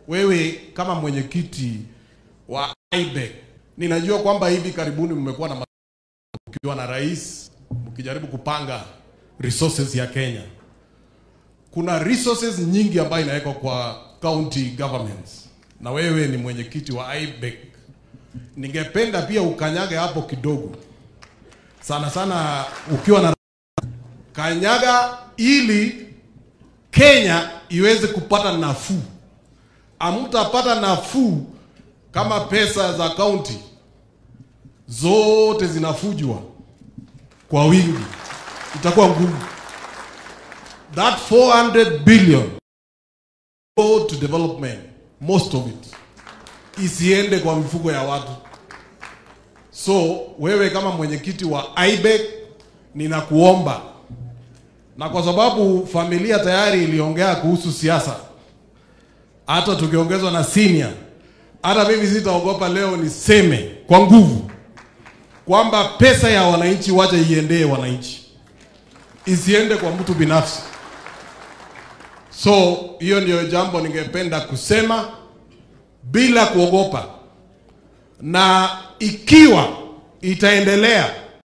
wewe kama mwenyekiti wa IBEC, ninajua kwamba hivi karibuni mmekuwa na ma- mkiwa na rais mkijaribu kupanga resources ya Kenya. Kuna resources nyingi ambayo inawekwa kwa county governments, na wewe ni mwenyekiti wa IBEC. Ningependa pia ukanyage hapo kidogo, sana sana ukiwa na kanyaga, ili Kenya iweze kupata nafuu. Amtapata nafuu kama pesa za kaunti zote zinafujwa kwa wingi, itakuwa ngumu. That 400 billion go to development, most of it isiende kwa mifuko ya watu. So wewe kama mwenyekiti wa IBEC ninakuomba, na kwa sababu familia tayari iliongea kuhusu siasa, hata tukiongezwa na senior, hata mimi sitaogopa leo niseme kwa nguvu kwamba pesa ya wananchi wacha iendee wananchi, isiende kwa mtu binafsi. So hiyo ndio jambo ningependa kusema bila kuogopa, na ikiwa itaendelea